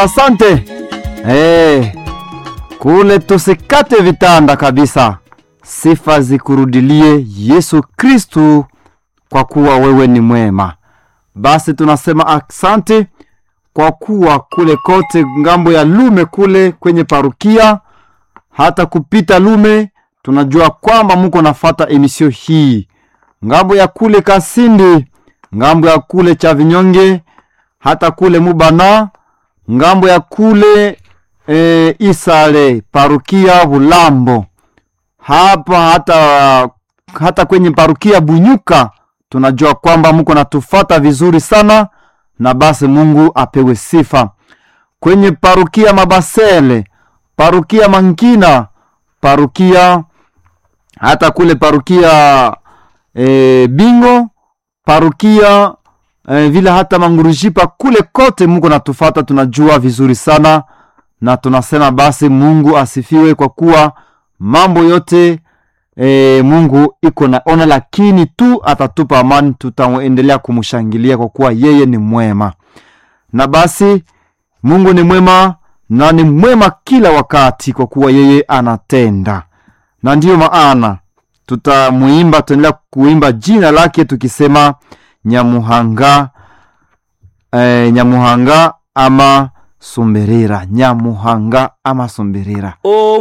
Asante eh, kule tusikate vitanda kabisa. Sifa zikurudilie Yesu Kristu, kwa kuwa wewe ni mwema. Basi tunasema asante kwa kuwa kule kote ngambo ya Lume kule kwenye parukia hata kupita Lume, tunajua kwamba muko nafata emisio hii ngambo ya kule Kasindi, ngambo ya kule cha Vinyonge, hata kule Mubana, ngambo ya kule e, Isale parukia Bulambo, hapa hata hata kwenye parukia Bunyuka, tunajua kwamba muko natufata vizuri sana, na basi Mungu apewe sifa. Kwenye parukia Mabasele, parukia Mankina, parukia hata kule parukia e, Bingo, parukia e, vile hata Mangurujipa, kule kote Mungu natufata, tunajua vizuri sana, na tunasema basi Mungu asifiwe kwa kuwa mambo yote e, Mungu iko naona, lakini tu atatupa amani, tutaendelea kumshangilia kwa kuwa yeye ni mwema. Na basi Mungu ni mwema na ni mwema kila wakati, kwa kuwa yeye anatenda, na ndiyo maana tutamuimba, tutaendelea kuimba jina lake tukisema Nyamuhanga, eh, Nyamuhanga ama Sumberera, Nyamuhanga ama Sumberera. O